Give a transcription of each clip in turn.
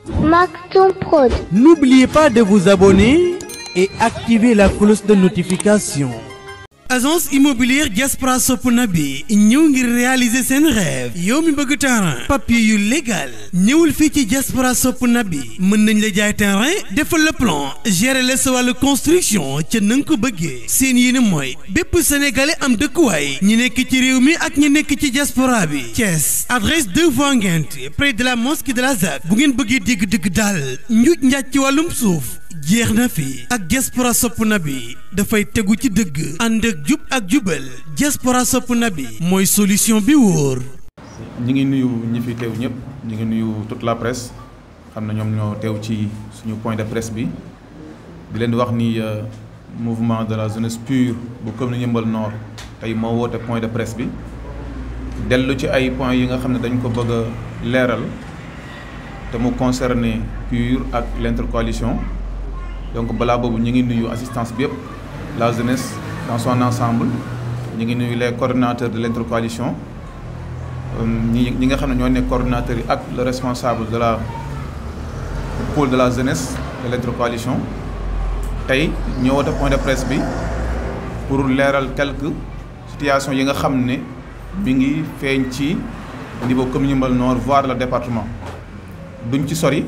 Maktoum Prod. N'oubliez pas de vous abonner et activer la cloche de notification. agence immobilière Diaspora sopp na bi ñëw ngir réaliser seen rêve yow mi bëgg terrain papier yu légal ñëwul fii ci Diaspora sopp na bi mën nañ la jaay terrain defal le plan gérer la sa wàllu construction ca na nga ko bëggee seen yéene mooy bépp sénégalais am dëkkuwaay ñi nekk ci réew mi ak ñi nekk ci diaspora bi Thiès adresse 2 voies Nguinth près de la mosquée de la ZAC bu ngeen bëggee dégg dëgg daal njuuj njaaj ci wàllum suuf jeex na fi ak diaspora sopp na bi dafay tegu ci dëgg ànd ak jub ak jubal diaspora sopp na bi mooy solution bi wóor. ñi ngi nuyu ñi fi teew ñëpp ñi ngi nuyu toute la presse xam na ñoom ñoo teew ci suñu point de presse bi di leen di wax ni mouvement de la jeunesse pure bu commune Yeumbeul Nord tey moo woote point de presse bi dellu ci ay points yi nga xam ne dañ ko bëgg a leeral te mu concerné pure ak l'intercoalition donc balaa boobu ñu ngi nuyu assistance bi yëpp la jeunesse dans son ensemble ñu ngi nuyu les coordonnateurs de l'intercoalition ñi ñi nga xam ne ñoo nekk coordonnateurs yi ak le responsable de la pôle de la jeunesse de l'intercoalition tey ñoo woote point de presse bi pour leeral quelques situations yi nga xam ne mi ngi feeñ ci niveau commune Yeumbeul Nord voire le département duñ ci sori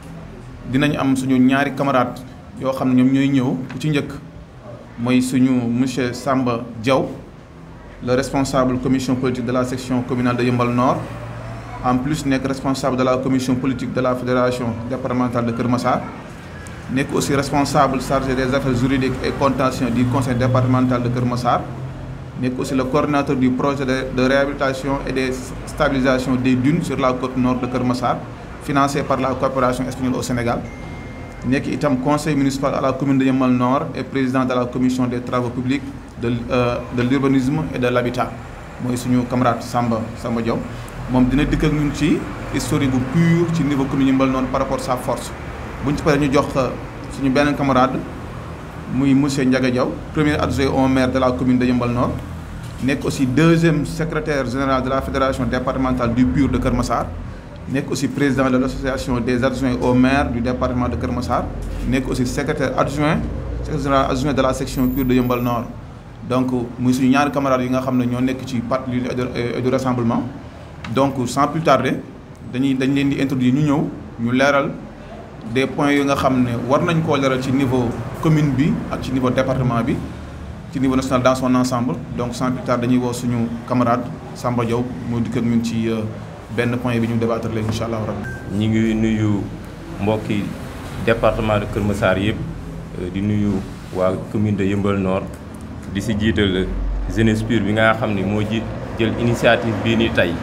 dinañ am suñu ñaari camarades yoo xam ne ñoom ñooy ñëw ku ci njëkk mooy suñu monsieur Samba Diaw le responsable commission politique de la section communale de Yeumbeul Nord en plus nekk responsable de la commission politique de la fédération départementale de Kër Massar nekk aussi responsable chargé des affaires juridiques et contentieux du conseil départemental de Kër Massar nekk aussi le coordinateur du projet de, de réhabilitation et de stabilisation des dunes sur la côte nord de Kër Massar financé par la coopération espagnole au Sénégal nekk itam conseil municipal à la commune de Yeumbeul Nord et président de la commission des travaux publics de euh, de l'urbanisme et de l'habitat mooy suñu camarade Samba Samba Diaw moom dina dikk ak ñun ci historique bu pur ci niveau commune Yeumbeul Nord par rapport à sa force buñ ci paree ñu jox suñu benn camarade muy monsieur Ndiaga Diaw premier adjoint au maire de la commune de Yeumbeul Nord nekk aussi deuxième secrétaire général de la fédération départementale du PUR de Kër Massar nekk aussi président de l'association des adjoints au maire du département de Kër Massar nekk aussi secrétaire adjoint secrétaire général adjoint de la section PUR de Yeumbeul Nord donc muy suñu ñaari camarades yi nga xam ne ñoo nekk ci parti l'unité et du rassemblement donc sans plus tarder dañuy dañ leen di introduire ñu ñëw ñu leeral des points yi nga xam ne war nañ koo leeral ci niveau commune bi ak ci niveau département bi ci niveau national dans son ensemble donc sans plus tarder dañuy woo suñu camarade Samba Diaw moo dikk ak ñun ci benn point bi ñu débattre léegi incha allah rabbi ñi ngi nuyu mbokki département de Kër Massar yëpp di nuyu waa commune de Yeumbeul Nord di si jiital jeunesse pure bi nga xam ni moo ji jël initiative bii nii tey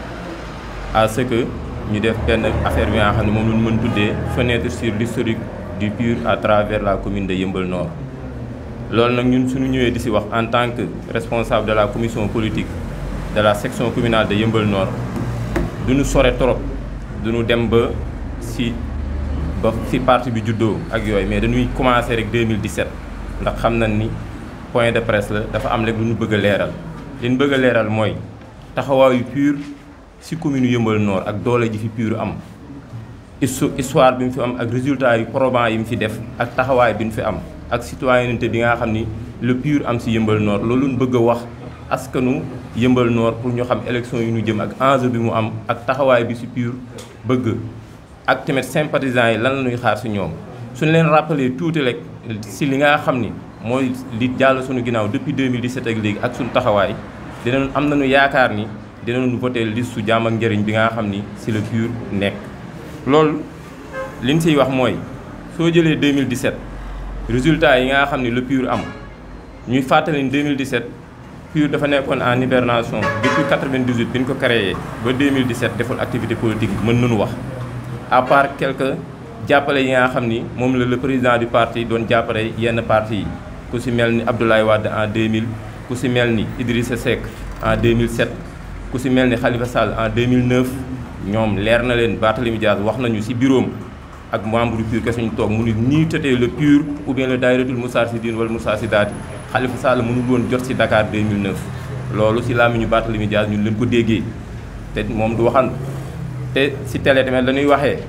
à ce que ñu def benn affaire bi nga xam ne moom la ñu mën tuddee fenêtre sur l'historique du PUR à travers la commune de Yeumbeul Nord loolu nag ñun suñu ñëwee di si wax en tant que responsable de la commission politique de la section communale de Yeumbeul Nord duñu sore trop duñu dem ba si ba si parti bi juddoo ak yooyu mais dañuy commencer rek 2017 ndax xam nañ ni point de presse la dafa am rek lu ñu bëgg a leeral li ñu bëgg a leeral mooy taxawaayu PUR si commune Yeumbeul Nord ak doole ji fi PUR am histoire bi mu fi am ak résultat yu probants yi mu fi def ak taxawaay bi mu fi am ak citoyenneté bi nga xam ni le PUR am si Yeumbeul Nord loolu ñu bëgg a wax askanu Yeumbeul Nord pour ñu xam élection yu ñu jëm ak enjeu bi mu am ak taxawaay bi si PUR bëgg ak tamit sympathisants yi lan la ñuy xaar si ñoom suñu leen rappeler tuuti rek si li nga xam ni mooy li jàll suñu ginnaaw depuis 2017 ak léegi ak suñu taxawaay dinañ am nañu yaakaar ni dinañu voté liste su jàmm ak njëriñ bi nga xam ni si le PUR nekk. loolu li ñu siy wax mooy soo jëlee 2017 résultats yi nga xam ni le PUR am ñuy fàttali ni 2017 PUR dafa nekkoon en hibernation depuis 98 bi ñu ko créé ba 2017 deful activité politique mën nañu wax à part quelques jàppale yi nga xam ni moom la le président du parti doon jàppale yenn parti yi ku si mel ni Abdoulaye Wade en 2000 ku si mel ni Idrissa Seck en 2007 ku si mel ni Khalifa Sall en 2009 ñoom leer na leen Barthélémy Dias wax nañu ci bureau ak membre du PUR kese ñu toog mu ni nii tëtee le PUR ou bien le daayiratul Moustarchidine wala Moustarchidaty Khalifa Sall mënul woon jot ci Dakar 2009 loolu ci làmmiñu Barthélémy Dias ñun leen ko déggee te moom du waxan te ci télé tamit dañuy waxee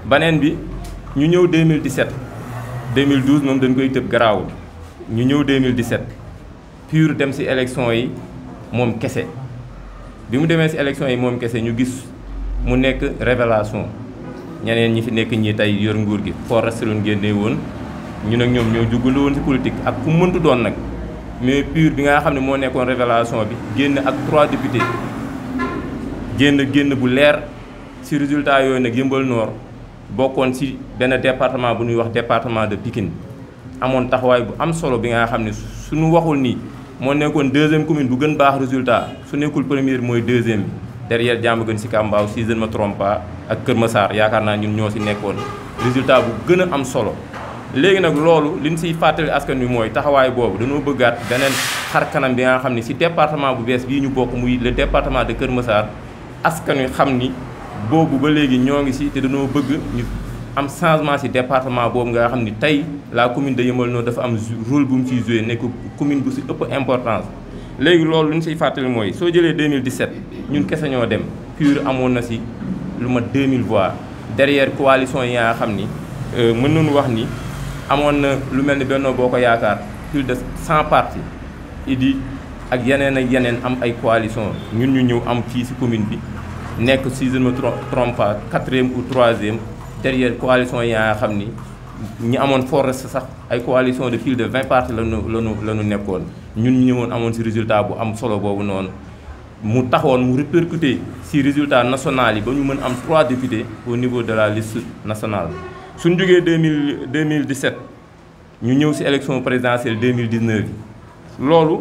baneen bi ñu ñëw 2017 2012 moom dañ koy tëb garaawul ñu ñëw 2017 PUR dem ci élection yi moom kese bi mu demee ci élection yi moom kese ñu gis mu nekk révélation ñeneen ñi fi nekk ñi tey yor nguur gi foo restaloon génnee woon ñu nag ñoom ñoo jugale woon ci politique ak ku mëntu doon nag mais PUR bi nga xam ne moo nekkoon révélation bi génn ak trois députés génn génn bu leer ci résultat yooyu nag yëmbal Nord bokkoon ci benn département bu ñuy wax département de Pikine amoon taxawaay bu am solo bi nga xam ne suñu waxul nii moo nekkoon deuxième commune bu gën baax résultat su nekkul première mooy deuxième bi derrière Diamaguène Sicap Mbao si je ne me trompe pas ak Kër Massar yaakaar naa ñun ñoo ci nekkoon résultat bu gën a am solo léegi nag loolu li ñu siy fàttali askan wi mooy taxawaay boobu dañoo bëggaat beneen xar kanam bi nga xam ne ci département bu bees bii ñu bokk muy le département de Kër Massar askan wi xam ni boobu ba léegi ñoo ngi ci te dañoo bëgg ñu am changement ci département boobu nga xam ni tey la commune de Yeumbeul Nord dafa am rôle bu mu ciy joué nekk commune bu ci ëpp importance. léegi loolu lu ñu siy fàttali mooy soo jëlee 2017 ñun kese ñoo dem PUR amoon na ci lu ma 2000 voix derrière coalition yi nga xam ni mën nañu wax ni. amoon na lu mel ni Benno Bokk Yaakaar plus de 100 partis idi ak yeneen ak yeneen am ay coalition ñun ñu ñëw am fii ci commune bi nekk si je ne me trompe pas quatrième ou troisième derrière coalition yi nga xam ni ñi amoon forest sax ay coalition de plus de 20 partis la ñu la ñu la ñu nekkoon ñun ñu ñëwoon amoon ci résultat bu am solo boobu noonu mu taxoon mu répercuté ci résultat national yi ba ñu mën am 3 députés au niveau de la liste nationale suñ jógee 2000 2017 ñu ñëw ci élection présidentielle 2019 yi loolu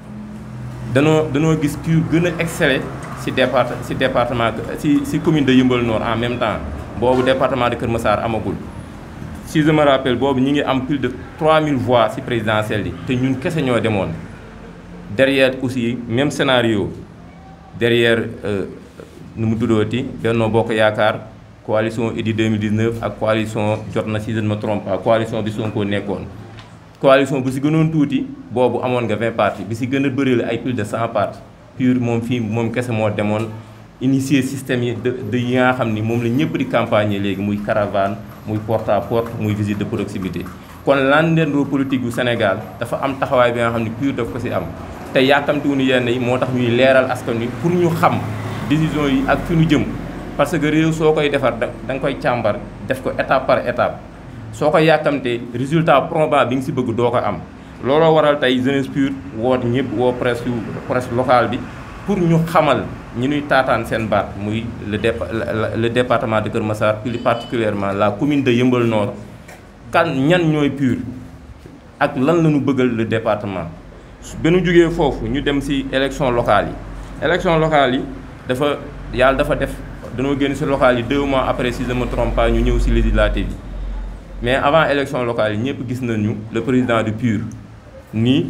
danoo danoo gis PUR gën a exceller ci départ ci département ci ci commune de Yeumbeul Nord en même temps boobu département de Kër Massar amagul si je me rappelle boobu ñi ngi am plus de 3000 voix ci présidentielle yi te ñun kese ñoo demoon derrière aussi même scénario derrière nu mu tuddooti Benno Bokk Yaakaar coalition Idy 2019 ak coalition jot na si je ne me trompe pas coalition bi Sonko nekkoon coalition bu si gënoon tuuti boobu amoon nga 20 partis bi si gën a bëri la ay plus de 100 partis PUR moom fii moom kese moo demoon initier système yi de de yi nga xam ni moom la ñëpp di campagne léegi muy caravane muy porte à porte muy visite de proximité kon landeendoo politique bu Sénégal dafa am taxawaay bi nga xam ni PUR daf ko si am te yàkkamtiwuñu yenn yi moo tax ñuy leeral askan wi pour ñu xam décision yi ak fi ñu jëm parce que réew soo koy defar da nga koy càmbar def ko étape par étape soo ko yàkkamtee résultat probant bi nga si bëgg doo ko am looloo waral tey jeunesse PUR woot ñëpp woo presse presse locale bi pour ñu xamal ñi ñuy taataan seen baat muy le le département de Kër Massar plus particulièrement la commune de Yeumbeul Nord kan ñan ñooy PUR ak lan la ñu bëggal le département ba ñu jógee foofu ñu dem ci élection locale yi élection locale yi dafa yàlla dafa def dañoo génn ci locale yi deux mois après si je me trompe pas ñu ñëw ci législative yi mais avant élection locale yi ñëpp gis nañu le président du PUR nii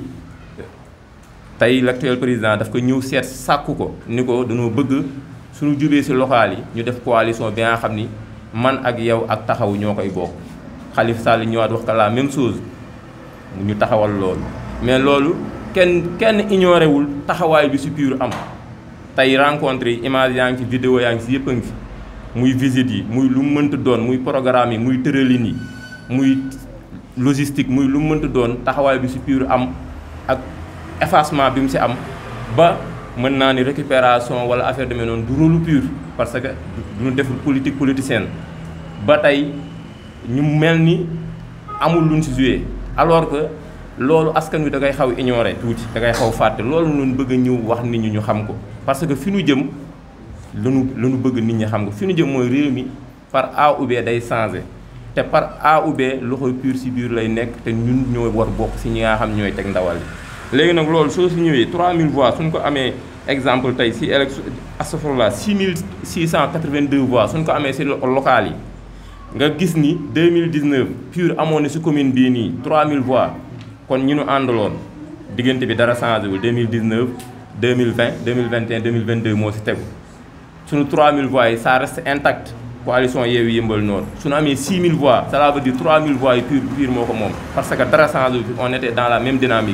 tey l'actuel président daf ko ñëw seet sàkku ko ni ko dañoo bëgg suñu jubee ci locale yi ñu def coalition bi nga xam ni man ak yow ak taxaw ñoo koy bokk Khalifa Sall ñëwaat wax ko la même chose ñu taxawal loolu mais loolu kenn kenn ignoré wul taxawaay bi ci PUR am tey rencontre yi image yaa ngi ci vidéo yaa ngi ci yëpp a ngi fi muy visite yi muy lu mu mënta doon muy programme yi muy tëralin yi muy logistique muy lu mu mënta doon taxawaay bi ci PUR am ak effacement bi mu ci am ba mën naa ni récupération walla affaire demee noonu du rôle PUR parce que duñu def politique politicienne ba tey ñu mel ni amul luñ ci joué alors que loolu askan wi da ngay xaw ignorer tuuti da ngay xaw fàtte loolu noonu bëgg a ñëw wax nit ñi ñu xam ko parce que fi ñu jëm lanu la ñu bëgg nit ñi xam ko fi ñu jëm mooy réew mi par A ou B day changé te par A ou B loxo PUR ci biir lay nekk te ñun ñoo war bokk ci ñi nga xam ñooy teg ndawal li léegi nag loolu soo si ñëwee 3000 voix suñ ko amee exemple tey ci élection astafurlah 6682 voix suñ ko amee ci local yi nga gis ni 2019 PUR amoon na ci commune bii nii 3000 voix kon ñu nu àndaloon diggante bi dara changé wul 2019 2020 2021 2022 moo ci tegu suñu 3000 voix yi ça reste intact coalition Yewwi Yeumbeul Nord suñu amee 6000 voix cela veut dire 3000 voix yi PUR PUR moo ko moom parce que dara changé wul on était dans la même dynamique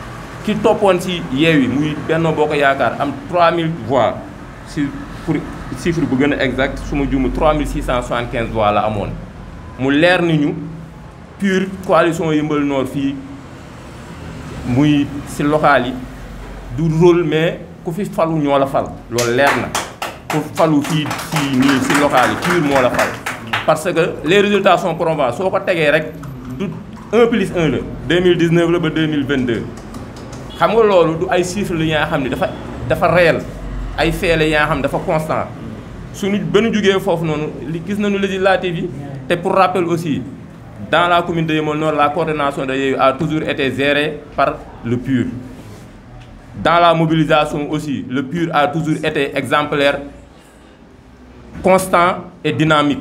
ki toppoon ci Yewwi muy Benno Bokk Yaakaar am 3000 voix ci pour chiffre bu gën a exact su ma juum 3675 voix la amoon mu leer ni ñu PUR coalition Yeumbeul Nord fii muy si local yi du rôle mais ku fi falu ñoo la fal loolu leer na ku falu fii fii nii si local yi PUR moo la fal parce que les résultats sont probants soo ko tegee rek du 1 plus 1 la 2019 la ba 2022 xam nga loolu du ay chiffres la yaa xam ne dafa dafa réel ay faits la yaa xam ne dafa constant suñu ba nu jógee foofu noonu li gis nañu législative yi te pour rappel aussi dans la commune de Yeumbeul Nord la coordination de Yewwi a toujours été gérée par le PUR dans la mobilisation aussi le PUR a toujours été exemplaire constant et dynamique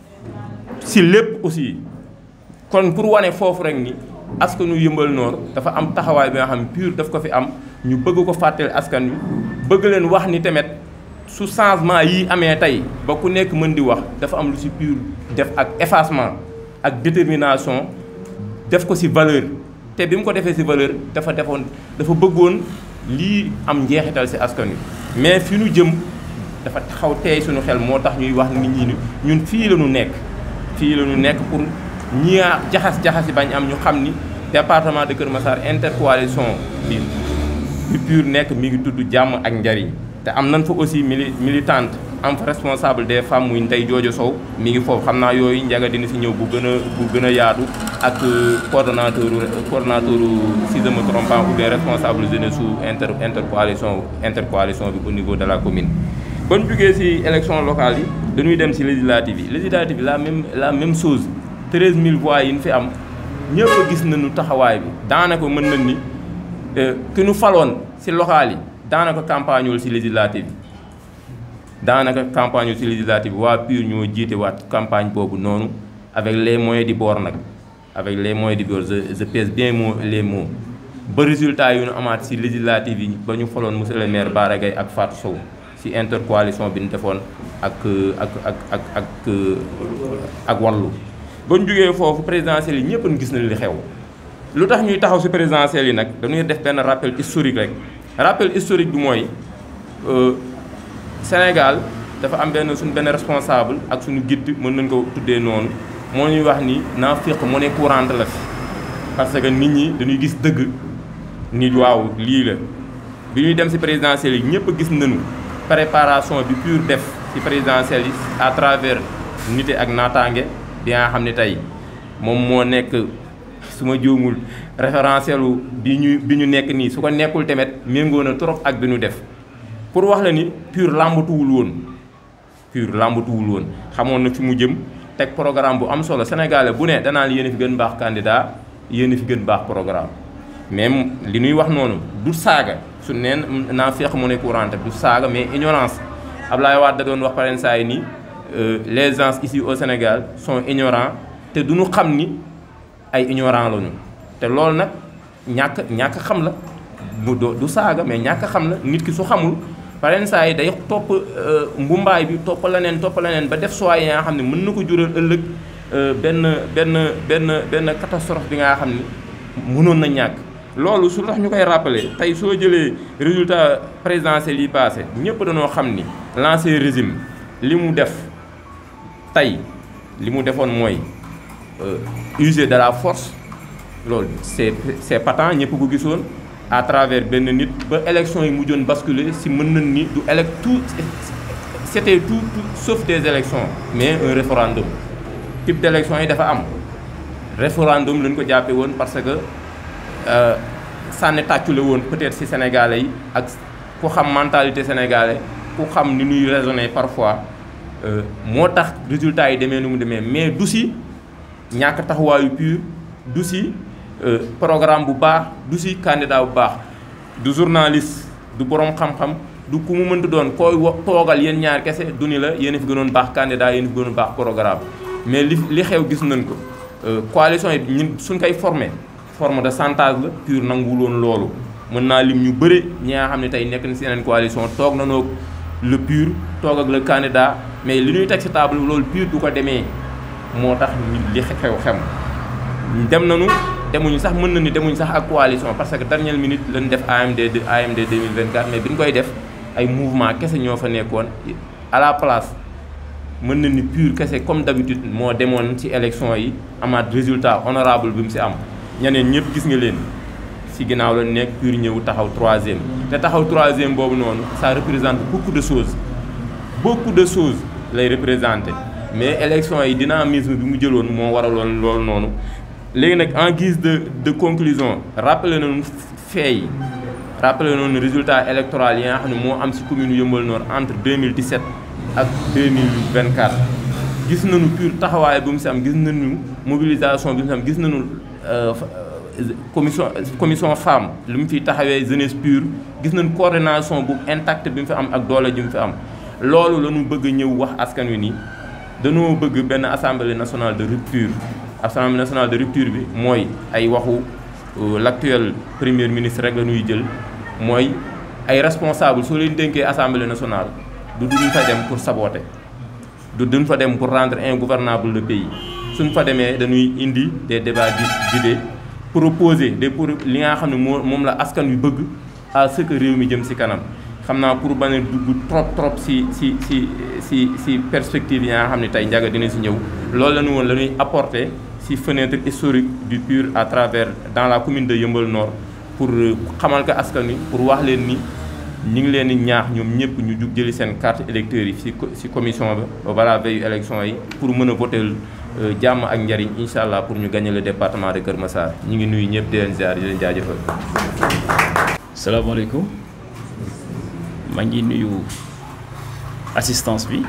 si lépp aussi kon pour wane foofu rek ni askanu Yeumbeul Nord dafa am taxawaay bi nga xam ne PUR daf ko fi am ñu bëgg ko fàttali askan wi bëgg leen wax ni tamit su changement yi amee tey ba ku nekk mën di wax dafa am lu si PUR def ak effacement ak détermination def ko si valeur te bi mu ko defee si valeur dafa defoon dafa bëggoon lii am njeexital si askan wi mais fi nu jëm dafa taxaw teey suñu xel moo tax ñuy wax nit ñi ni ñun fii la ñu nekk fii la ñu nekk pour ñi jaxas-jaxas yi bañ am ñu xam ni département de Kër Massar intercoalition bi bi PUR nekk mi ngi tudd jàmm ak njariñ te am nañ fa aussi mili militante am fa responsable des femmes muy Ndeye Joojo Sow mi ngi foofu xam naa yooyu njaga dina si ñëw bu gën a bu gën a yaatu ak coordonnateur coordonnateur si je me trompe pas ou bien responsable jeunesse su inter intercoalition intercoalition bi au niveau de la commune. ba ñu jugee si élection locale yi dañuy dem si législative yi législative yi la même la même chose 13000 voix yi ñu fi am ñëpp a gis nañu taxawaay bi daanaka mën nañ ni ki ñu faloon si locale yi. daanaka campagne wul ci législative bi daanaka campagne wul ci législative bi waa PUR ñoo jiite waat campagne boobu noonu avec les moyens du bord nag avec les moyens du bord je je pèse bien mots les mots ba résultat yu ñu amaat ci législative yi ba ñu faloon monsieur le maire Bara Gaye ak Fatou Sow ci intercoalition bi ñu defoon ak ak ak ak ak ak wàllu ba ñu jógee foofu présidentielle yi ñëpp gis nañ li xew lu tax ñuy taxaw ci présidentielle yi nag dañuy def benn rappel historique rek rappel historique bi mooy Sénégal dafa am benn suñu benn responsable ak suñu guide mën nañ ko tuddee noonu moo ñuy wax ni naafiq monnaie courante la fi parce que nit ñi dañuy gis dëgg nit waaw lii la bi ñuy dem ci présidentielle yi ñëpp gis nañu préparation bi PUR def ci présidentielle yi à travers nité ak naataange bi nga xam ne tey moom moo nekk su ma juumul référentiel bi ñu bi ñu nekk nii su ko nekkul tamit méngoo na trop ak bi ñu def pour wax la ni PUR làmbatuwul woon PUR làmbatuwul woon xamoon na fi mu jëm teg programme bu am solo sénégalais bu ne danaan yéen a fi gën baax candidat yéen a fi gën baax programme même li ñuy wax noonu du saaga su neen naa feex mu ne courante du saaga mais ignorance Ablaye Wade da doon wax paren saa yi nii les gens ici au Sénégal sont ignorants te duñu xam ni ay ignorant lañu te loolu nag ñàkk ñàkk xam la mu du saaga mais ñàkk xam la nit ki su xamul paren saa yi day topp mbumbaay bi topp leneen topp leneen ba def choix yi nga xam ne mën na ko jural ëllëg benn benn benn benn catastrophe bi nga xam ni mënoon na ñàkk loolu su tax ñu koy rappeler tey soo jëlee résultat présidentiel yi passé ñëpp dañoo xam ni l'ancien régime li mu def tey li mu defoon mooy user de la force loolu c'est c'est patent ñëpp ko gisoon à travers benn nit ba élection yi mujjoon basculer si mën nañ ni du élec tout c'était tout tout sauf des élections mais un référendum type d'élection yi dafa am référendum lañ ko jàppee woon parce que sànni tàccule woon peut-être ci sénégalais yi ak ku xam mentalité sénégalais ku xam ni ñuy raisonner parfois moo tax résultats yi demee nu mu demee mais du ci ñàkk taxawaayu PUR du ci programme bu baax du ci candidat bu baax du journaliste du borom xam-xam du ku mu mënti doon koy wa toogal yéen ñaar kese du ni la yéen a fi gënoon baax candidat yéen a fi gënoon baax programme mais li li xew gis nañ ko coalition yi ñun suñ koy formé forme de chantage la PUR nanguwul woon loolu mën naa lim ñu bëre ñi nga xam ne tey nekk na si yeneen coalition toog na noog le PUR toog ak le candidat mais li ñuy teg si table loolu PUR du ko demee moo tax li xew xem dem nañu demuñu sax mën na ni demuñu sax ak coalition parce que dernière minute lañ def AMD AMD 2024 mais bi ñu koy def ay mouvement kese ñoo fa nekkoon à la place mën na ni pur kese comme d'habitude moo demoon ci élection yi amaat résultat honorable bi mu ci am ñeneen ñëpp gis nga leen ci ginnaaw la nekk pur ñëw taxaw troisième te taxaw troisième boobu noonu ça représente beaucoup de choses beaucoup de choses lay représenter mais élection yi dynamisme bi mu jëloon moo waraloon loolu noonu léegi nag en guise de de conclusion rappelé nañu fait yi rappelé nañu résultat électoral yi nga xam ne moo am ci commune Yeumbeul Nord entre 2017 ak 2024 gis nañu pur taxawaay bu mu ci am gis nañu mobilisation bi mu ci am gis nañu commission commission femme lu mu fi taxawee jeunesse pure gis nañu coordination bu intact bi mu fi am ak doole ji mu fi am loolu la ñu bëgg a ñëw wax askan wi nii dañoo bëgg benn assemblée nationale de rupture assemblée nationale de rupture bi mooy ay waxu l'actuel premier ministre rek la ñuy jël mooy ay responsable soo leen dénkee assemblée nationale du duñ fa dem pour saboter du duñ fa dem pour rendre ingouvernable le pays suñ fa demee dañuy indi des débats d'idées proposer des pour li nga xam ne moo moom la askan wi bëgg à ce que réew mi jëm ci kanam xam naa pour bañ a dugg trop trop ci ci ci ci ci perspective yi nga xam ne tey njaga dina ci ñëw loolu la ñu woon la ñuy apporter ci fenêtre historique du PUR à travers dans la commune de Yeumbeul Nord pour xamal ko askan wi pour wax leen ni ñu ngi leen di ñaax ñoom ñëpp ñu jug jëli seen carte électeurs yi ci ci commission ba balaa veille élection yi pour mën a voter jàmm ak njariñ incha allah pour ñu gagner le département de Kër Massar ñu ngi nuyu ñëpp di leen ziar di leen jaajëfal. salaamaaleykum maa ngi nuyu assistance bi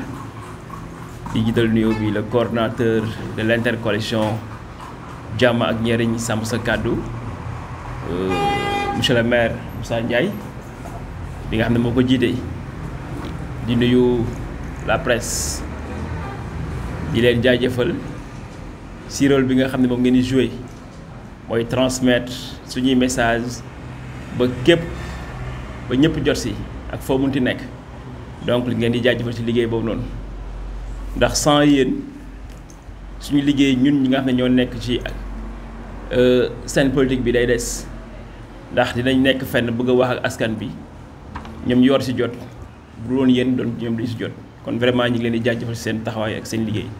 di jiital nuyoo bi le coordonnateur de l'intercoalition jàmm ak njariñ sàmm sa kàddu monsieur le maire Moussa Ndiaye bi nga xam ne moo ko jiite di nuyu la presse di leen jaajëfal si rôle bi nga xam ne moom ngeen di jouer mooy transmettre suñuy message ba képp ba ñëpp jot si ak foo munti nekk donc li ngeen di jaajëfal ci liggéey boobu noonu ndax sans yéen suñu liggéey ñun ñi nga xam ne ñoo nekk ci scène politique bi day des ndax dinañ nekk fenn bëgg a wax ak askan bi ñoom yor si jot bu doon yéen doon ñoom duñ si jot kon vraiment ñu ngi leen di jaajëfal ci seen taxawaay ak seen liggéey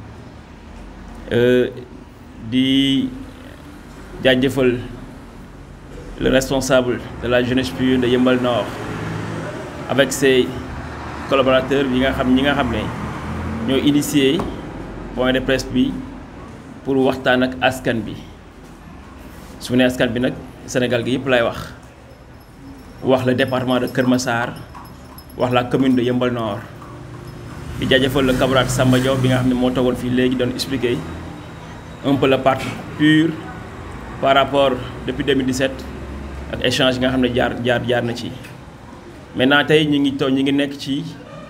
di jaajëfal le responsable de la jeunesse pure de Yeumbeul Nord avec ses collaborateurs yi nga xam ñi nga xam ne ñoo initié point de presse bi pour waxtaan ak askan bi su ne askan bi nag Sénégal gi yëpp lay wax wax le département de Kër Massar wax la commune de Yeumbeul Nord di jaajëfal le camarade Samba Diaw bi nga xam ne moo toogoon fii léegi doon expliquer un peu le parti PUR par rapport depuis 2017 ak échange yi nga xam ne jaar jaar jaar na ci maintenant tey ñu ngi toog ñu ngi nekk ci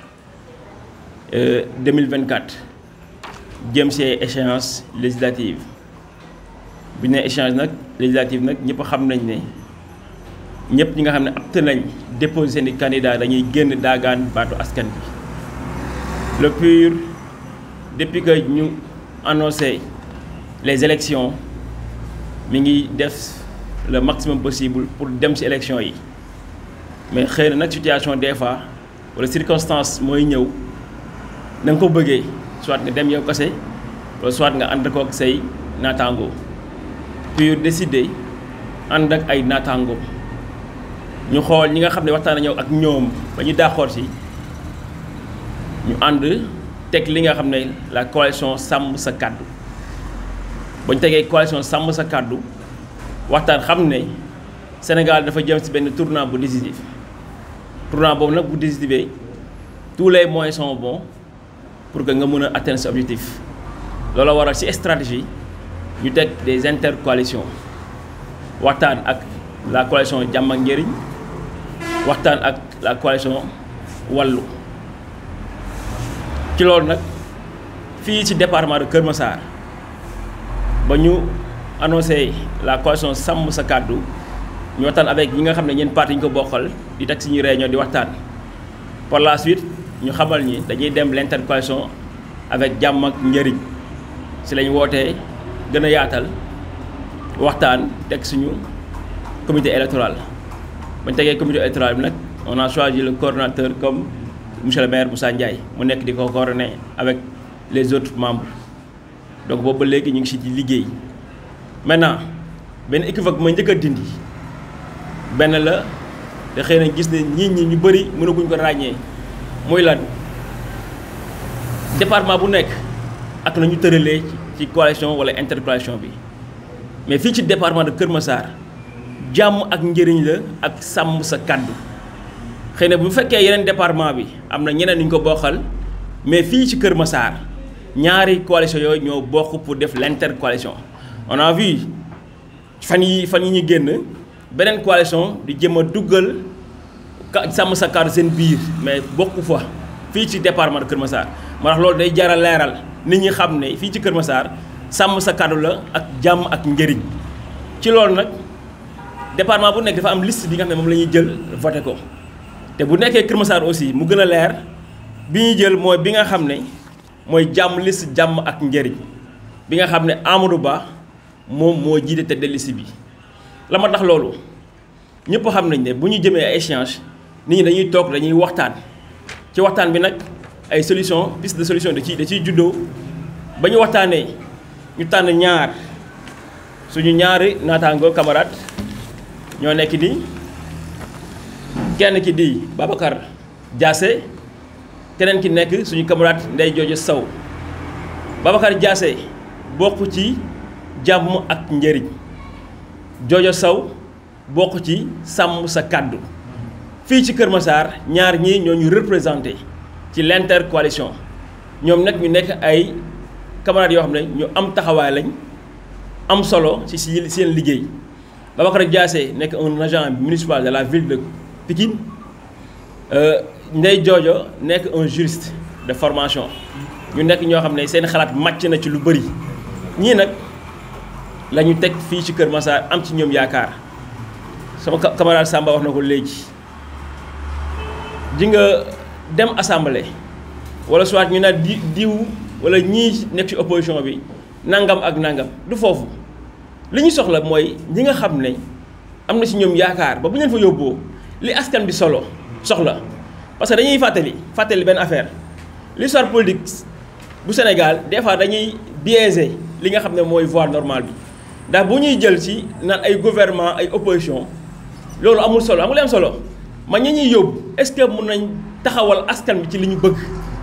2024 jëm ci échéance législative bi ñu nee échéance nag législative nag ñëpp xam nañ ne ñëpp ñi nga xam ne apte nañ déposer seen i candidat dañuy génn daagaan baatu askan bi le PUR depuis que ñu annoncé les élections mi ngi def le maximum possible pour dem ci élection yi mais xëy na nag situation des fois wala circonstance mooy ñëw na nga ko bëggee soit nga dem yow kese wala soit nga ànd kook say naataango PUR décidé ànd ak ay naataango ñu xool ñi nga xam ne waxtaan nañu ak ñoom ba ñu daaxoor ci ñu ànd teg li nga xam ne la coalition sàmm sa kàddu ba ñu tegee coalition sàmm sa kàddu waxtaan xam ne Sénégal dafa jëm ci benn tournant bu décisif tournant boobu nag bu décisifee tous les moyens sont bons pour que nga mën a atteindre ce objectif loolu waral ci stratégie ñu teg des intercoalitions waxtaan ak la coalition jàmm ak njëriñ waxtaan ak la coalition wàllu ci loolu nag fii ci département de Kër Massar ba ñu annoncé la coalition sàmm sa kàddu ñu waxtaan avec ñi nga xam ne ñeen parti ñu ko bokkal di teg suñuy réunion di waxtaan par la suite ñu xamal ñi dañuy dem l'intercoalition avec jàmm ak njëriñ si lañ wootee gën a yaatal waxtaan teg suñu comité électoral bañ tegee comité électoral bi nag on a choisi le coordonnateur comme monsieur le maire Moussa Ndiaye mu nekk di ko coordonner avec les autres membres donc boobu ba léegi ñu ngi si di liggéey maintenant benn équivoque ma njëkk a dindi benn la te xëy na gis ne ñii ñi ñu bëri mënaguñ ko ràññee muy lan département bu nekk ak na ñu tëralee ci coalition wala intercoalition bi mais fii ci département de Kër Massar jàmm ak njëriñ la ak sàmm sa kàddu xëy na bu fekkee yeneen département bi am na ñeneen ñu ko bokkal mais fii ci Kër Massar ñaari coalition yooyu ñoo bokk pour def l'intercoalition on a vu fan yi fan yi ñu génn beneen coalition di jëm a duggal ka sàmm sa kàddu seen biir mais bokku fa fii ci département de Kër Massar moo tax loolu day jaral leeral nit ñi xam ne fii ci Kër Massar sàmm sa kàddu la ak jàmm ak njëriñ ci loolu nag département bu nekk dafa am liste bi nga xam ne moom la ñuy jël voté ko te bu nekkee Kër Massar aussi mu gën a leer bi ñuy jël mooy bi nga xam ne mooy jàmm liste jàmm ak njëriñ bi nga xam ne Amadou Ba moom moo jiite tête de liste bi la ma tax loolu ñëpp xam nañ ne bu ñu jëmee ay échange nit ñi dañuy toog dañuy waxtaan ci waxtaan bi nag ay solution piste de solution da ciy da ciy juddoo ba ñu waxtaanee ñu tànn ñaar suñu ñaari naataango camarade ñoo nekk nii kenn ki di Babacar Diassé keneen ki nekk suñu camarade Ndeye Jojo Sow Babacar Diassé bokk ci jàmm ak njëriñ Jojo Sow bokk ci sàmm sa kàddu fii ci Kër Massar ñaar ñii ñoo ñu représenté ci l'intercoalition ñoom nag ñu nekk ay camarades yoo xam ne ñu am taxawaay lañ am solo ci si seen liggéey Babacar Diassé nekk un agent municipal de la ville de Pikine Ndeye Jojo nekk un juriste de formation ñu nekk ñoo xam ne seen xalaat màcc na ci lu bëri ñii nag la ñu teg fii ci Kër Massar am ci ñoom yaakaar sama camarade Samba wax na ko léegi di nga dem assemblée wala soit ñu naan di diw wala ñii nekk ci opposition bi nangam ak nangam du foofu li ñu soxla mooy ñi nga xam ne am na ci ñoom yaakaar ba bu ñu leen fa yóbboo li askan bi solo soxla parce que dañuy fàttali fàttali benn affaire l'histoire politique bu Sénégal des fois dañuy biaiser li nga xam ne mooy voie normale bi ndax bu ñuy jël ci naan ay gouvernement ay opposition loolu amul solo amul am solo man ñi ñuy yóbbu est-ce que mën nañ taxawal askan bi ci li ñu bëgg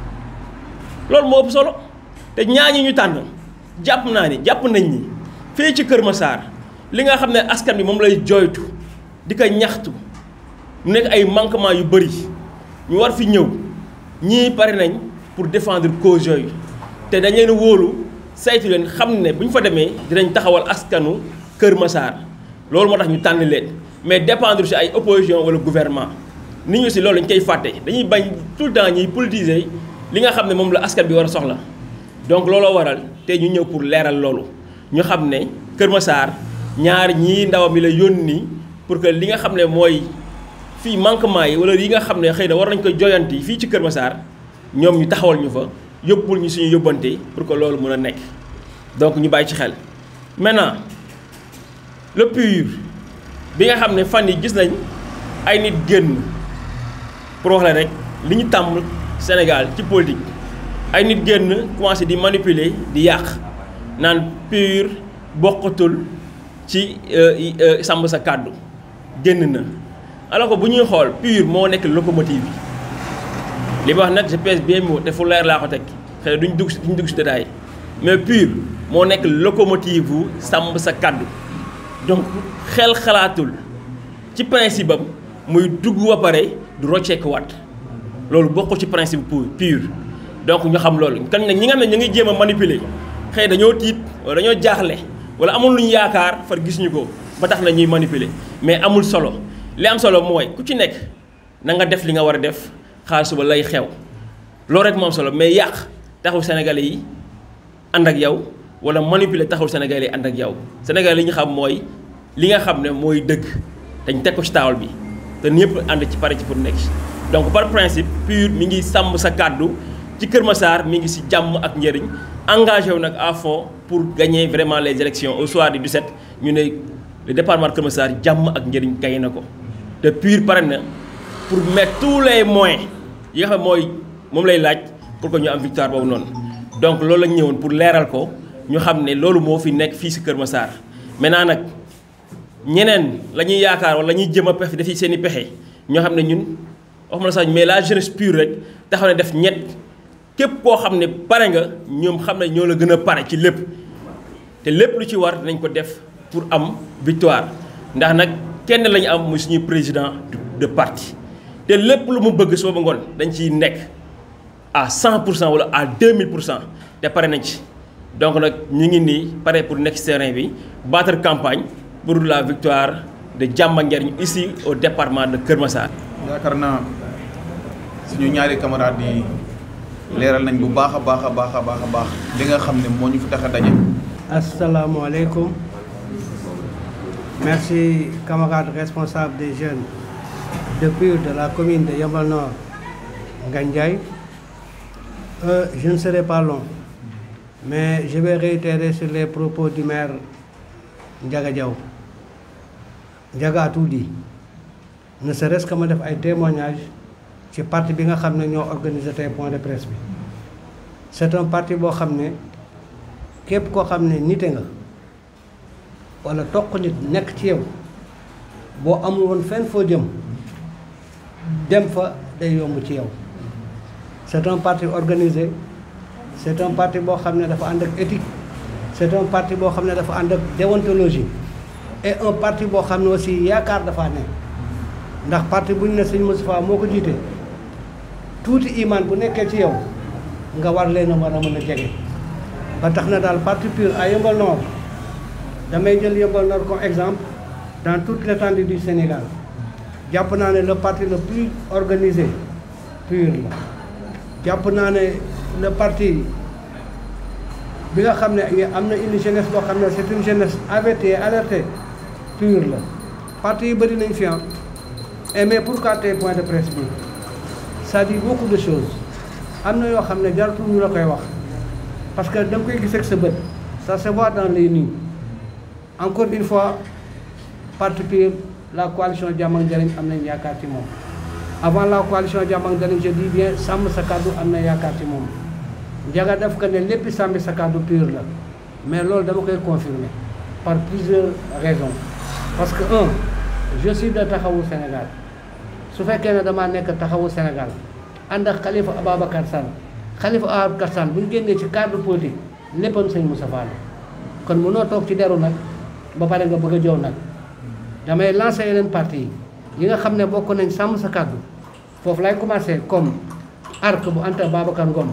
loolu moo ëpp solo te ñaañi ñu tànn jàpp naa ni jàpp nañ ni fii ci Kër Massar li nga xam ne askan bi moom lay jooytu di ko ñaxtu mu nekk ay manquement yu bëri ñu war fi ñëw ñii pare nañ pour défendre cause yooyu te dañ leen wóolu saytu leen xam ne bu ñu fa demee dinañ taxawal askanu Kër Massar loolu moo tax ñu tànn leen mais dépendre ci ay opposition wala gouvernement nit ñu si loolu dañ koy fàtte dañuy bañ tout le temps ñuy politiser li nga xam ne moom la askan bi war a soxla donc looloo waral te ñu ñëw pour leeral loolu ñu xam ne Kër Massar ñaar ñii ndawam yi la yónni pour que li nga xam ne mooy fii manquement yi wala yi nga xam ne xëy na war nañ ko joyanti fii ci Kër Massar ñoom ñu taxawal ñu fa yóbbul ñu suñu yóbbante pour que loolu mën a nekk donc ñu bàyyi ci xel maintenant le PUR bi nga xam ne fan yi gis nañ ay nit génn pour wax la rek li ñu tàmm Sénégal ci politique ay nit génn commencé di manipuler di yàq naan PUR bokkatul ci sàmm sa kàddu génn na alors que bu ñuy xool PUR moo nekk locomotive bi li ma wax nag je pèse bien mots te fu leer laa ko teg xëy na duñ dugg si duñ dugg si détail mais PUR moo nekk locomotive bu sàmm sa kàddu donc xel xalaatul ci principe am muy dugg ba pare du rocceekuwaat loolu bokkul ci principe pour PUR donc ñu xam loolu kan nag ñi nga xam ne ñu ngi jéem a manipuler xëy dañoo tiit wala dañoo jaaxle wala amul lu ñu yaakaar far gis ñu ko ba tax na ñuy manipuler mais amul solo li am solo mooy ku ci nekk na nga def li nga war a def xaar suba lay xew loolu rek moo am solo mais yàq taxul Sénégalais yi ànd ak yow wala manipuler taxul Sénégalais yi ànd ak yow Sénégalais yi ñu xam mooy li nga xam ne mooy dëgg dañ teg ko ci taawal bi te ñëpp ànd ci pare ci pour nekk donc par principe PUR mi ngi sàmm sa kàddu ci Kër Massar mi ngi si jàmm ak njëriñ engagé wu nag à fond pour gagner vraiment les élections au soir du 17 ñu ne le département de Kër Massar jàmm ak njëriñ gagné na ko te PUR pare na pour mettre tous les moyens yi nga xam mooy moom lay laaj pour que ñu am victoire boobu noonu donc loolu lañ ñëwoon pour leeral ko ñu xam ne loolu moo fi nekk fii si Kër Massar maintenant nag ñeneen la ñuy yaakaar wala la ñuy jëm a pexe defi seen i pexe ñoo xam ne ñun waxuma la sax mais la jeunesse pure rek taxaw ne def ñett képp koo xam ne pare nga ñoom xam ne ñoo la gën a pare ci lépp te lépp lu ci war dinañ ko def pour am victoire ndax nag kenn la ñu am muy suñuy président de parti te lépp lu mu bëgg suba ba ngoon dañ ciy nekk à 100 pour cent wala à 2000 pour cent te pare nañ ci donc nag ñu ngi nii pare pour nekk ci terrain bi battre campagne pour la victoire de Jàmm ak Njariñ ici au département de Kër Massar. yaakaar naa suñu ñaari camarades yi leeral nañ bu baax a baax a baax a baax a baax li nga xam ne moo ñu fi tax a daje. Asalaamaaleykum merci camarades responsables des jeunes de PUR de la commune de Yeumbeul Nord Ngagne Ndiaye euh, je ne serai pas long mais je vais réitérer sur les propos du maire Ndiaga Diaw Ndiaga a tout dit ne serait-ce que ma def ay témoignages ci parti bi nga xam ne ñoo organisé tey point de presse bi c'est un parti boo xam ne képp koo xam ne nite nga wala toq nit nekk ci yow boo amul woon fenn foo jëm dem fa day yomb ci yow c'est un parti organisé c'est un parti boo xam ne dafa ànd ak éthique c'est un parti boo xam ne dafa ànd ak déontologie et un parti boo xam ne aussi yaakaar dafa ne ndax parti bu ñu ne sëñ Moustapha moo ko jiite tuuti iman bu nekkee ci yow nga war leen a war a mën a jege ba tax na daal parti PUR à Yeumbeul Nord damay jël Yeumbeul Nord comme exemple dans toute l'étendue du Sénégal jàpp naa ne le parti le plus organisé PUR la jàpp naa ne le parti bi nga xam ne am na une jeunesse boo xam ne c'est une jeunesse avertie alertée PUR la parti yi bëri nañ fi am et mais pourquoi tey point de presse bi ça dit beaucoup de choses am na yoo xam ne jaratul ñu la koy wax parce que da nga koy gis ak sa bët ça se voit dans les nuits encore une fois parti PUR la coalition Jàmm ak Njariñ am nañ yaakaar ci moom avant la coalition Jàmm ak Njariñ je dis bien sàmm sa kàddu am na yaakaar ci moom Ndiaga def ko ne lépp sàmmi sa kàddu PUR la mais loolu dama koy confirmer par plusieurs raisons parce que un je suis de taxawu Sénégal su fekkee ne damaa nekk taxawu Sénégal ànd ak Khalifa Ababacar Sall Khalifa Ababacar Sall bu ñu génnee ci cadre politique léppam sëñ Moustapha la kon mënoo toog ci deru nag ba pare nga bëgg a jow nag damay lancer yeneen parti yi yi nga xam ne bokk nañ sàmm sa kàddu foofu lay commencer comme arc bu Anta Babacar Ngom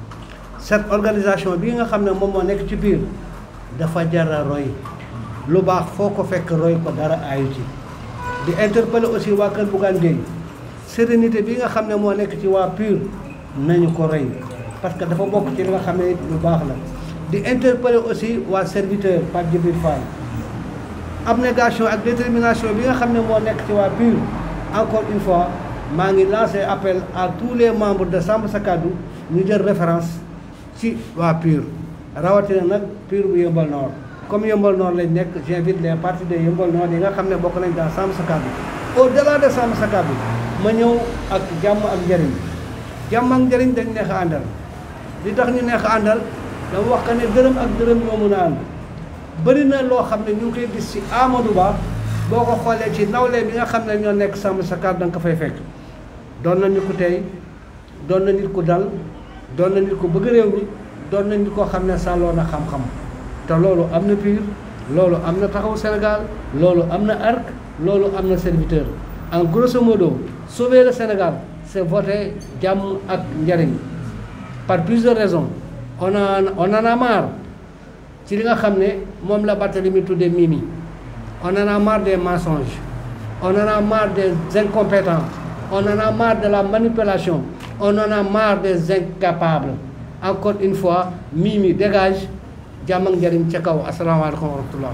cette organisation bi nga xam ne moom moo nekk ci biir dafa jara roy lu baax foo ko fekk roy ko dara aayu ci di interpeller aussi waa Kër Bougane Gueye sérénité bi nga xam ne moo nekk ci waa PUR nañu ko roy parce que dafa bokk ci li nga xam ne lu baax la di interpeller aussi waa serviteur Pape Djibril Fall abnégation ak détermination bi nga xam ne moo nekk ci waa PUR encore une fois maa ngi lancé appel à tous les membres de Sàmm Sa Kàddu ñu jël référence ci waa PUR rawatina nag PUR bu Yeumbeul Nord comme Yeumbeul Nord lañ nekk j'invite les partis de Yeumbeul Nord yi nga xam ne bokk nañ dans Sàmm Sa Kàddu au delà de Sàmm Sa Kàddu ma ñëw ak jàmm ak njëriñ jàmm ak njëriñ dañ neex a àndal li tax ñu neex a àndal dama wax que ne dërëm ak dërëm ñoo mën a ànd bëri na loo xam ne ñu ngi koy gis ci Amadou Ba boo ko xoolee ci nawle bi nga xam ne ñoo nekk Sàmm Sa Kàddu da nga ko fay fekk doon na nit ku tey doon na nit ku dal doon na nit ku bëgg réew mi doon na nit koo xam ne sàlloo na xam-xam te loolu am na PUR loolu am na taxawu Sénégal loolu am na ARC loolu am na serviteur en grosso modo sauver le Sénégal c'est voter jàmm ak njariñ par plusieurs raisons on a on en a marre ci li nga xam ne moom la Barthélemy tuddee Mimi on en a marre des mensonges on en a marre des incompétents on en a marre de la manipulation on en a marre des incapables encore une fois Mimi dégage jàmm ak njariñ ca kaw asalaamaaleykum wa rahmatullah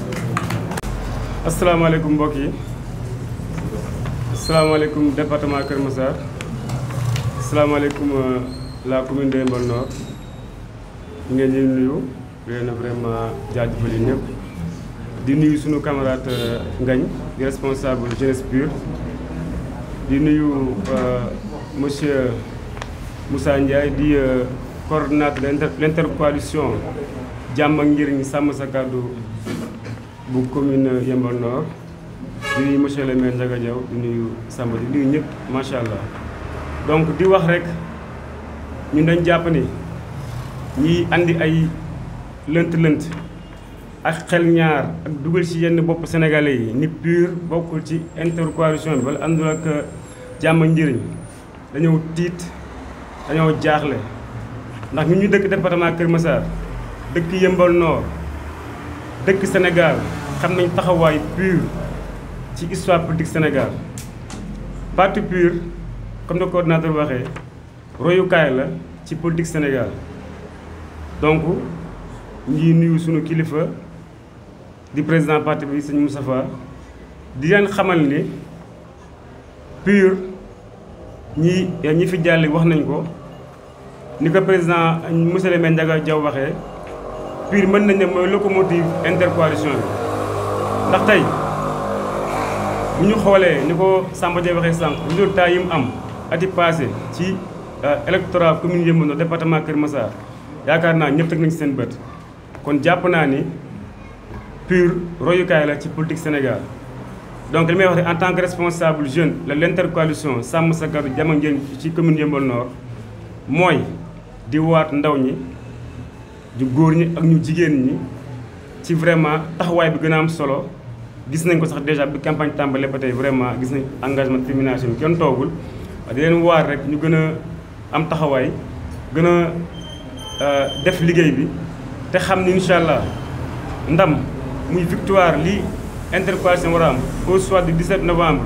asalaamaaleykum mbokk yi asalaamaaleykum département Kër Massar asalaamaaleykum la commune de Yeumbeul Nord ñu ngeen di nuyu di leen vraiment jaajëfal yi ñëpp di nuyu sunu camarade Ngagne di responsable jeunesse PUR di nuyu monsieur Moussa Ndiaye di coordonnateur de l'intercoalition jàmm ak njëriñ sàmm sa kàddu bu commune Yeumbeul Nord di nuyu monsieur le maire Ndiaga Diaw di nuyu Samba di nuyu ñëpp macha allah donc di wax rek ñun dañ jàpp ni ñiy andi ay lënt-lënt ak xel ñaar ak dugal ci yenn bopp sénégalais yi ni PUR bokkul ci intercoalition bi wala àndul ak jàmm ak njëriñ dañoo tiit dañoo jaaxle ndax ñun ñu dëkk département Kër Massar dëkk Yeumbeul Nord dëkk Sénégal xam nañ taxawaay PUR ci histoire politique Sénégal parti PUR comme le coordinateur waxee royukaay la ci politique Sénégal donc ñi nuyu sunu kilifa di président parti bi sëñ Moustapha di leen xamal ni PUR ñi ñi fi jàll wax nañ ko ni ko président monsieur le maire Ndiaga Diaw waxee PUR mën nañ ne mooy locomotive intercoalition bi ndax tey bu ñu xoolee ni ko Samba Dia waxee sànq résultat yi mu am ati passé ci électorat commune Yeumbeul Nord département Kër Massar yaakaar naa ñëpp teg nañ ci seen bët kon jàpp naa ni PUR royukaay la ci politique Sénégal donc li may wax rek en tant que responsable jeune la l'intercoalition sàmm sa kàddu jàmm ak njëriñ ci commune Yeumbeul Nord mooy di waat ndaw ñi di góor ñi ak ñu jigéen ñi ci vraiment taxawaay bi gën a am solo gis nañ ko sax déjà bi campagne tàmbalee ba tey vraiment gis nañ engagement détermination bi kenn toogul di leen waar rek ñu gën a am taxawaay gën a def liggéey bi te xam ni incha allah ndam muy victoire li intercoalition war a am au soir du 17 novembre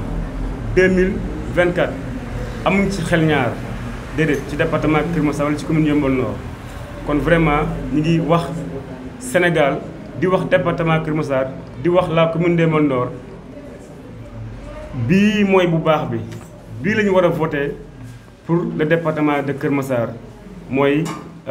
2024 amuñ ci xel ñaar déedéet ci département Kër Massar wala ci commune Yeumbeul Nord kon vraiment ñu ngi wax Sénégal di wax département Kër Massar di wax la commune de Yeumbeul Nord bii mooy bu baax bi bii la ñu war a voter pour le département de Kër Massar mooy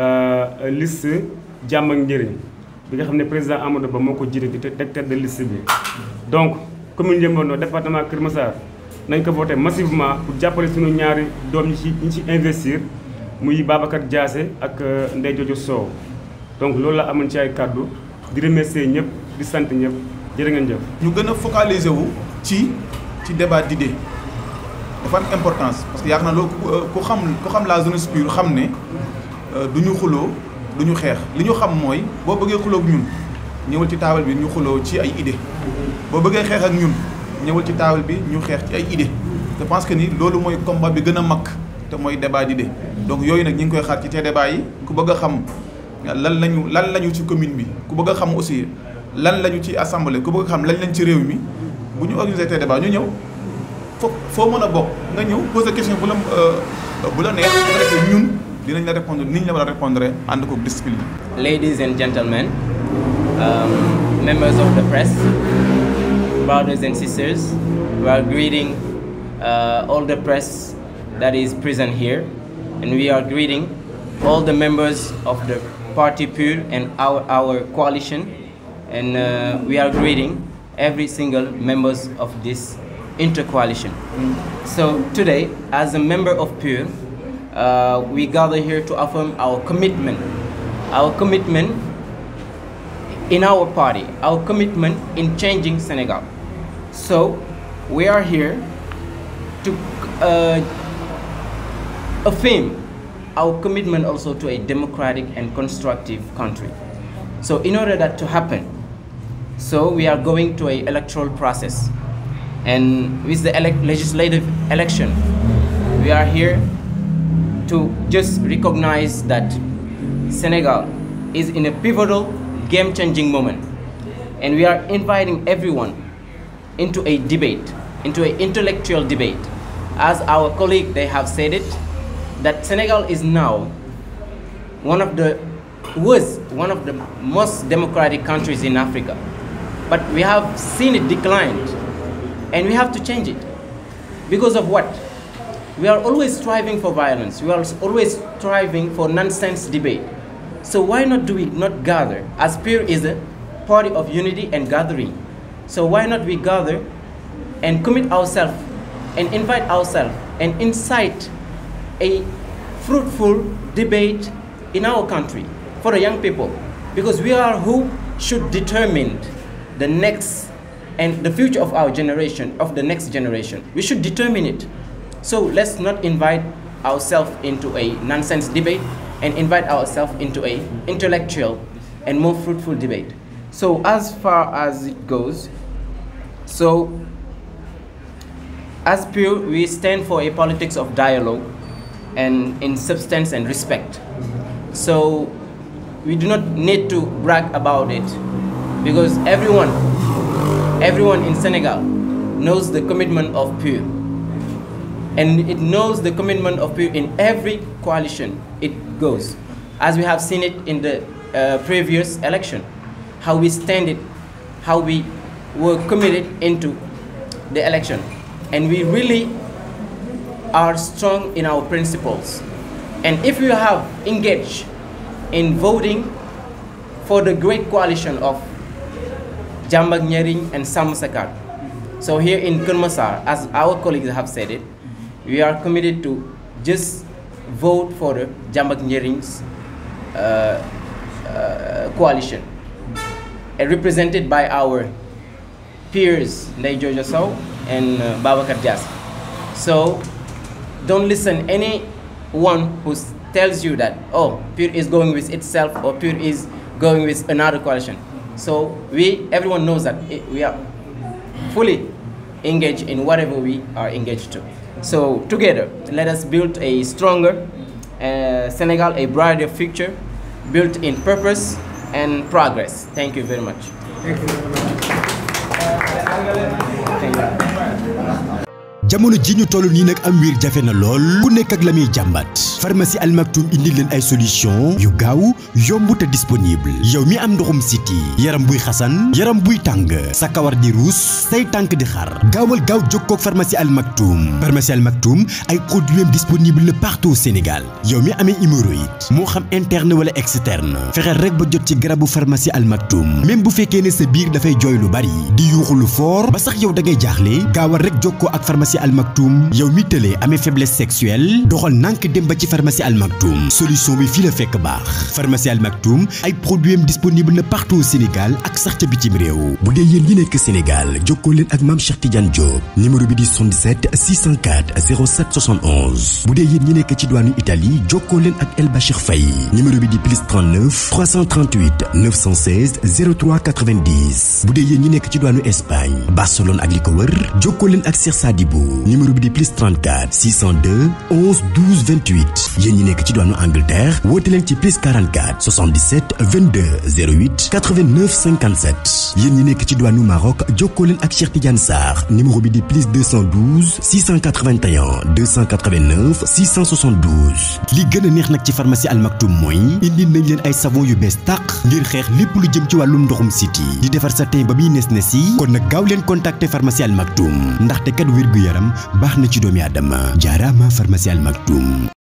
liste jàmm ak njëriñ bi nga xam ne président Amadou Ba moo ko jiite di teg tête de liste bi. donc commune Yeumbeul Nord département Kër Massar nañ ko voter massivement pour jàppale suñu ñaari doom ñi ci ñi ci investir muy Babacar Diassé ak Ndeye Jojo Sow donc loolu la amoon ci ay kàddu di remercier ñëpp di sant ñëpp jërë ngeen jëf. ñu gën a focaliser wu ci ci débat d'idées dafa am importance parce que yaakaar naa loolu ku xam ku xam la jeunesse pure xam ne du ñu xuloo du ñu xeex li ñu xam mooy boo bëggee xuloo ak ñun ñëwal ci taabal bi ñu xuloo ci ay idées boo bëggee xeex ak ñun ñëwal ci taabal bi ñu xeex ci ay idées je pense que ni loolu mooy combat bi gën a mag te mooy débat d'idées donc yooyu nag ñu ngi koy xaar ci te débat yi ku bëgg a xam lan lañu lan lañu ci commune bi ku bëgg a xam aussi lan lañu ci assemblée ku bëgg a xam lan lañ ci réew mi bu ñu organiser te débat ñu ñëw fo foo mën a bokk nga ñëw poser question bu la bu la neex bu ko defee ñun dinañ la répondre ni ñu la war a répondre ànd ko discipline. Ladies and gentlemen, um, members of the press, brothers and sisters, we are greeting uh, all the press that is present here, and we are greeting all the members of the party PUR and our, our coalition, and uh, we are greeting every single members of this intercoalition. So today, as a member of PUR, uh, we gather here to affirm our commitment, our commitment in our party, our commitment in changing Senegal. So we are here to uh, affirm our commitment also to a democratic and constructive country. So in order that to happen, so we are going to a electoral process. And with the elec legislative election, we are here to just recognize that Senegal is in a pivotal, game-changing moment. And we are inviting everyone into a debate, into an intellectual debate. As our colleague, they have said it, that Senegal is now one of the, was one of the most democratic countries in Africa. But we have seen it declined, and we have to change it. Because of what? We are always striving for violence. We are always striving for nonsense debate. So why not do we not gather? As PUR is a party of unity and gathering. So why not we gather and commit ourselves and invite ourselves and incite a fruitful debate in our country for the young people because we are who should determine the next and the future of our generation, of the next generation. We should determine it. So let's not invite ourselves into a nonsense debate and invite ourselves into a intellectual and more fruitful debate. So as far as it goes, so as pure, we stand for a politics of dialogue and in substance and respect. So we do not need to brag about it because everyone, everyone in Senegal knows the commitment of PUR. And it knows the commitment of PUR in every coalition it goes. As we have seen it in the uh, previous election, how we stand it, how we were committed into the election. And we really are strong in our principles. And if you have engaged in voting for the great coalition of Jambak Nyering and Sam Sakar. So here in Kurmasar, as our colleagues have said it, we are committed to just vote for the Jambak Nyering's uh, uh, coalition, uh, represented by our peers, Ndai Jojo Sow and uh, Babakar Jas. So don't listen anyone who tells you that oh PUR is going with itself or PUR is going with another coalition. So we everyone knows that it, we are fully engaged in whatever we are engaged to. So together, let us build a stronger uh, Senegal, a brighter future, built in purpose and progress. Thank you very much. Thank you very much. Thank you. jamono ji ñu toll nii nag am wiir jafe na lool ku nekk ak la muy jàmbat pharmacie Al Maktoum indi leen ay solution yu gaaw yomb te disponible yow mi am ndoxum siti yaram buy xasan yaram buy tàng sa kawar di ruus say tànk di xar gaawal gaaw jokkoo ak pharmacie Al Maktoum pharmacie Al Maktoum ay produits disponible na partout au Sénégal yow mi amee hémorroïde moo xam interne wala externe fexeel rek ba jot ci garabu pharmacie Al Maktoum même bu fekkee ne sa biir dafay jooy lu bari di yuuxu lu fort ba sax yow da ngay jaaxle gaawal rek jokkoo ak pharmacie Al Maktoum yow mi tëlee amee faiblesse sexuelle doxal nànk dem ba ci pharmacie Al Maktoum solution bi fii la fekk baax pharmacie Al Maktoum ay produits am disponible na partout au Sénégal ak sax ca bitim réew bu dee yéen ñi nekk Sénégal jokkoo leen ak maam Cheikh Tidiane Diop numéro bi di 77 604 07 71 bu dee yéen ñi nekk ci diwaanu Italie jokkoo leen ak El Bachir Faye numéro bi di plus 39 338 916 03 90 bu dee yéen ñi nekk ci diwaanu Espagne Barcelone ak li ko wër jokkoo leen ak Cheikh Sadibou numéro bi di plus 34 602 11 12 28 yéen ñi nekk ci diwaanu Angleterre woote leen ci plus 44 77 22 08 89 57 yéen ñi nekk ci diwaanu Maroc jokkoo leen ak Cheikh Tidiane Sarr numéro bi di plus 212 681 289 672 li gën a neex nag ci pharmacie Al Maktoum mooy indi nañ leen ay savon yu bees tàq ngir xeex lépp lu jëm ci wàllum ndoxum siti di defar sa teen ba muy nes nes yi kon nag gaaw leen contacter pharmacie Al Maktoum ndaxte kat wér gu yaram baax na ci doomi aadama jaaraama pharmacie Al Maktoum